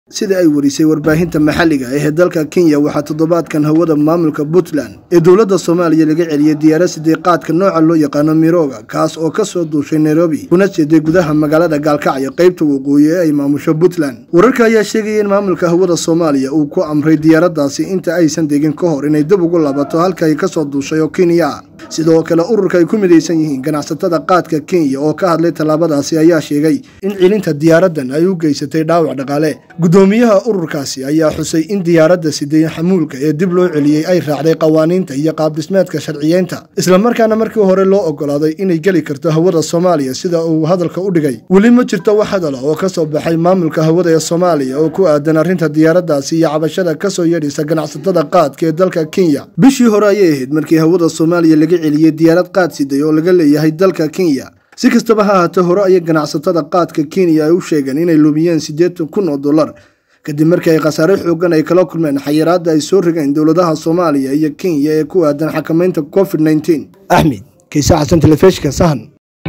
sida ay warisay warbaahinta maxalliga ah ee dalka kenya waxaa toddobaadkan hawada maamulka puntland ee dowladda soomaaliya laga celiyey diyaarad sideeqaadka nooca loo yaqaano mirooga kaas oo kasoo duushay nairobi kuna jeeday gudaha magaalada gaalkacyo qaybta waqooyi ee ay maamusho puntland wararka ayaa sheegaya in maamulka hawada soomaaliya uu ku amray diyaaraddaasi inta aysan degin ka hor inay dib ugu laabato halka ay kasoo duushay oo kenya sidoo kale ururka ay ku midaysan yihiin ganacsatada qaadka kenya oo ka hadlay tallaabadaasi ayaa sheegay in cilinta diyaaraddan ay u geysatay dhaawac dhaqaale gudoomiyaha ururkaasi ayaa xusay in diyaaradda siday xamuulka ee dib loo celiyey ay raacday qawaaniinta iyo qaabdhismeedka sharciyeynta islamarkaana markii hore loo ogolaaday inay geli karto hawada soomaaliya sida uu hadalka u dhigay weli ma jirto wax hadala oo kasoo baxay maamulka hawada ee soomaaliya oo ku aadan arrinta diyaaraddaasi iyo cabashada kasoo yeedhaysa ganacsatada qaadka ee dalka kenya bishii hore ayay ahayd markii hawada soomaaliya laga celiyey diyaarad qaad siday oo laga leeyahay dalka kenya si kastaba ha ahaatee hore ayay ganacsatada qaadka kenya ay u sheegeen inay lumiyeen siddeetan kun oo dollar kadib markii ay khasaare xoogan ay kala kulmeen xayiraadda ay soo rigeen dowladaha soomaaliya iyo kenya ee ku aadan xakamaynta covid nneteen axmed kiise xasan telefishinka sahan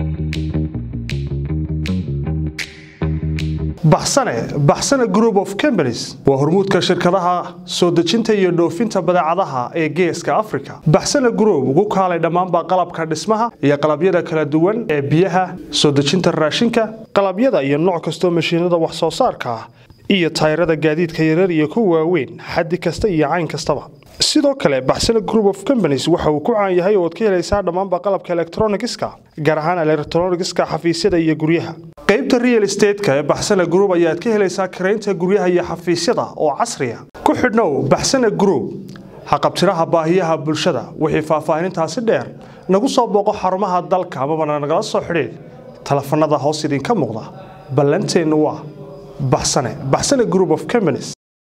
baxsane baxsane group of companies waa hormuudka shirkadaha soo dejinta iyo dhoofinta badeecadaha ee geeska africa baxsane group ugu kaalay dhammaanba qalabka dhismaha iyo qalabyada kala duwan ee biyaha soo dejinta raashinka qalabyada iyo nooc kastoo mashiinada wax soo saarka ah iyo tayrada gaadiidka yarar iyo kuwa waaweyn xaddi kasta iyo cayn kastaba sidoo kale baxsane group of companies waxa uu ku caan yahay ooad ka helaysaa dhammaanba qalabka elektronigiska gaar ahaan elektronigiska xafiisyada iyo guryaha qaybta real estateska ee baxsane group ayaad ka helaysaa karaynta guryaha iyo xafiisyada oo casriya ku xidhnow baxsane group haqabtiraha baahiyaha bulshada wixii faahfaahinintaasi dheer nagu soo booqo xarumaha dalka amabana nagala soo xidhiid telefanada hoos idinka muuqda ballanteennu waa baxsane baxsane group of companies